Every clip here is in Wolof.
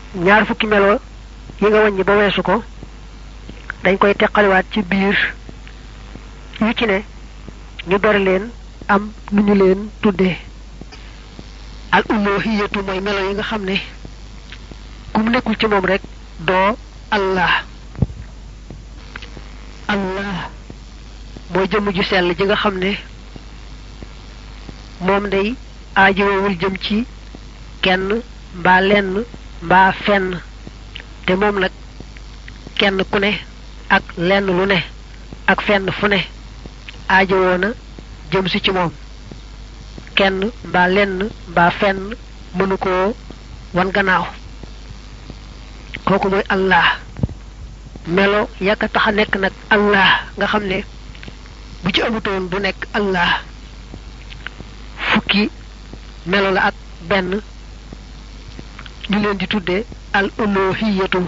ñaar fukki melo yi nga wàññi ba weesu ko dañ koy teqaliwaat ci biir yu ci ne ñu ber leen am nu ñu leen tuddee al uluhiyatu mooy melo yi nga xam ne ku mu nekkul ci moom rek doo allah allah mooy jëmm ju sell ji nga xam ne moom day aajowul jëm ci kenn mbaa lenn mbaa fenn te moom nag kenn ku ne ak lenn lu ne ak fenn fu ne aajowoo na jëm si ci moom kenn mbaa lenn mbaa fenn mënu koo wan gannaaw kooku mooy allah melo yàkka tax a nekk nag allah nga xam ne bu ci amutoon du nekk allah fukki melo la ak benn ñu leen di tudde al uluhiyatu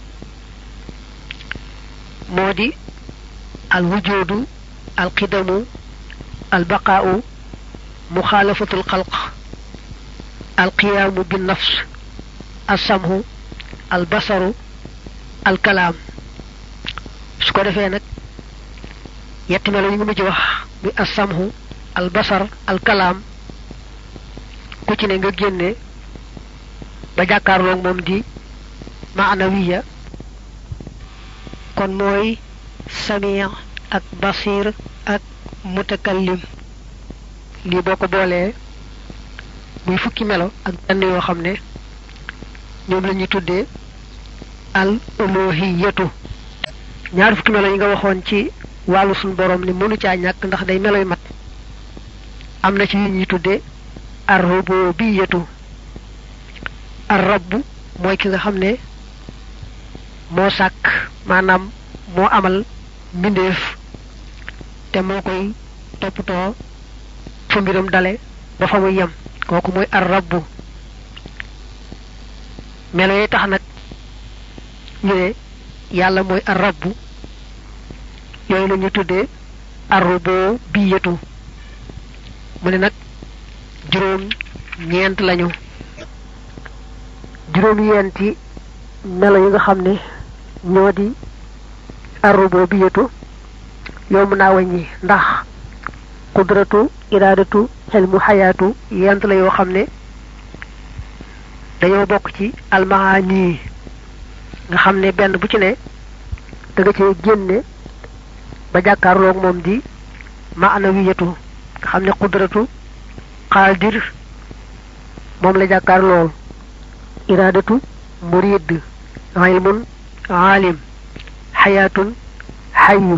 moo di al wujudu al qidamu al baqaau muxaalafatu al xalq al qiyaamu bin nafs al samhu al basaru al kalaam su ko defee nag yetti melo yi nga mujj wax muy al samhu al basar al kalaam ku ci ne nga génne ba jàkkaarloog moom di maanawiya kon mooy samir ak basir ak mutakallim lii boo ko boolee muy fukki melo ak benn yoo xam ne ñoom la ñuy tuddee al uluhiyatu ñaar fukki melo yi nga waxoon ci wàllu suñu borom ni mënu caa ñàkk ndax day meloy mat am na ci yu ñuy tuddee ar rububiyatu ar rabb mooy ki nga xam ne moo sàkk maanaam moo amal mbindeef te moo koy toppatoo fa mbiram dale ba fa muy yem kooku mooy ar rabb melo yi tax nag ñu ne yàlla mooy ar rabb yooyu la ñu tuddee ar rububiyatu mu ne nag juróom ñeent lañu juróom yenti melo yi nga xam ne ñoo di arrubo bi yetu yomb naa wàññi ndax qudratu iraadatu xelmu xayaatu yent la yoo xam ne dañoo bokk ci almaani nga xam ne benn bu ci ne da nga cee génne ba jàkkaarloog moom di maanawiyatu nga xam ne qudratu qaadir moom la jàkkaar lool iraadatu murid ilmun aalim xayaatun xayu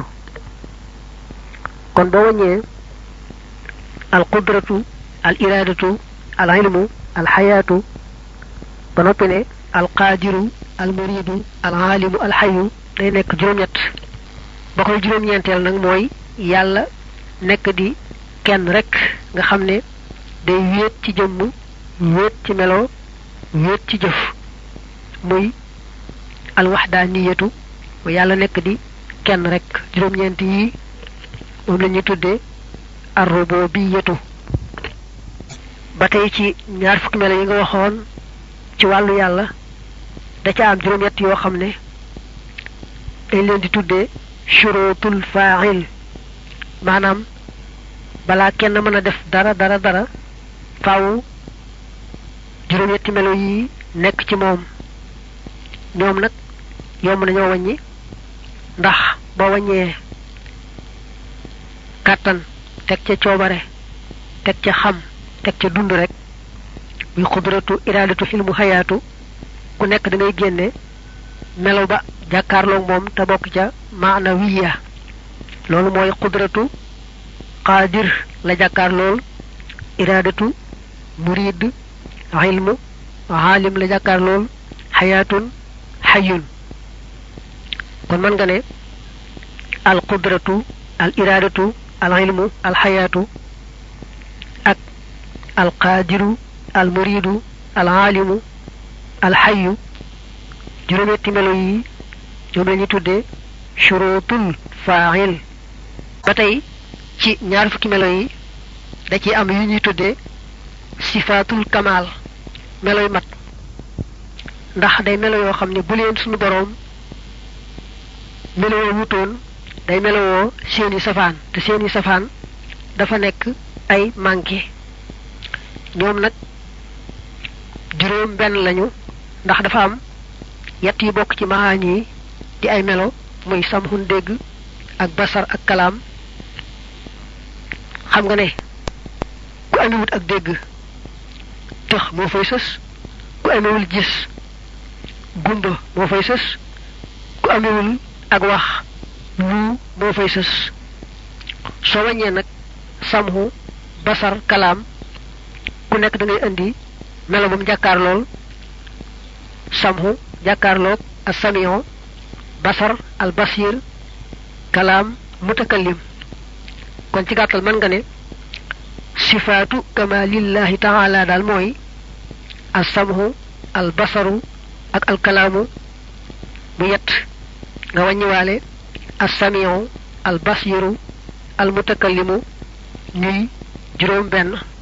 kon boo waññee al qudratu al iraadatu al ilmu al xayaatu ba noppi ne al qaadiru al muridu al aalimu al xayu day nekk juróom-ñett ba koy juróom-ñeenteel nag mooy yàlla nekk di kenn rek nga xam ne day wéet ci jëmm wéet ci melo wéet ci jëf muy alwaxdaaniyatu mu yàlla nekk di kenn rek juróom-ñeent yi moom la ñuy tuddee arrububiyatu ba tey ci ñaar fukki melo yi nga waxoon ci wàllu yàlla da ca am juróom-ñett yoo xam ne dañ leen di tuddee shurutul fa'il maanaam balaa kenn mën a def dara dara dara faaw juróom-ñetti melo yi nekk ci moom ñoom nag yomb nañoo wàññi ndax boo wàññee kàttan teg ca coobare teg ca xam teg ca dund rek muy xudratu iraadatu xilmu xayaatu ku nekk da ngay génne melo ba jàkkaarloog moom te bokk ca maanawiya loolu mooy xudratu qaadir la jàkkaar lool iraadatu murid ilmu aalim la jàkkaar lool xayaatun xayun kon mën nga ne al qudratu al iraadatu al ilmu al xayaatu ak al qaadiru al muridu al aalimu al xayu juróometti melo yi ñoom la ñuy tuddee shurutul faa'il ba tey ci ñaar fukki melo yi da ci am yu ñuy tuddee sifaatul kamaal meloy mat ndax day melo yoo xam ne bu leen suñu boroom melowoo wutoon day melowoo seeni safaan te seeni safaan dafa nekk ay manqué ñoom nag juróom benn lañu ndax dafa am yett yi bokk ci mahaan yi di ay melo muy samxun dégg ak basar ak kalaam xam nga ne ku amewut ak dégg tëx moo fay sës ku amewul gis gumba moo fay sës ku amewul ak wax lu moo fay sës soo wàññee nag samxu basar kalaam ku nekk da ngay indi melo moom jàkkaar lool samxu jàkkaarloog as samion basar al basir kalaam mutakallim kon ci gàttal mën nga ne sifaatu kamalillahi taala daal mooy as samxu al basaru ak al kalaamu mu yett nga wàññiwaale as samion al basiru al mutakallimu ñuy juróom benn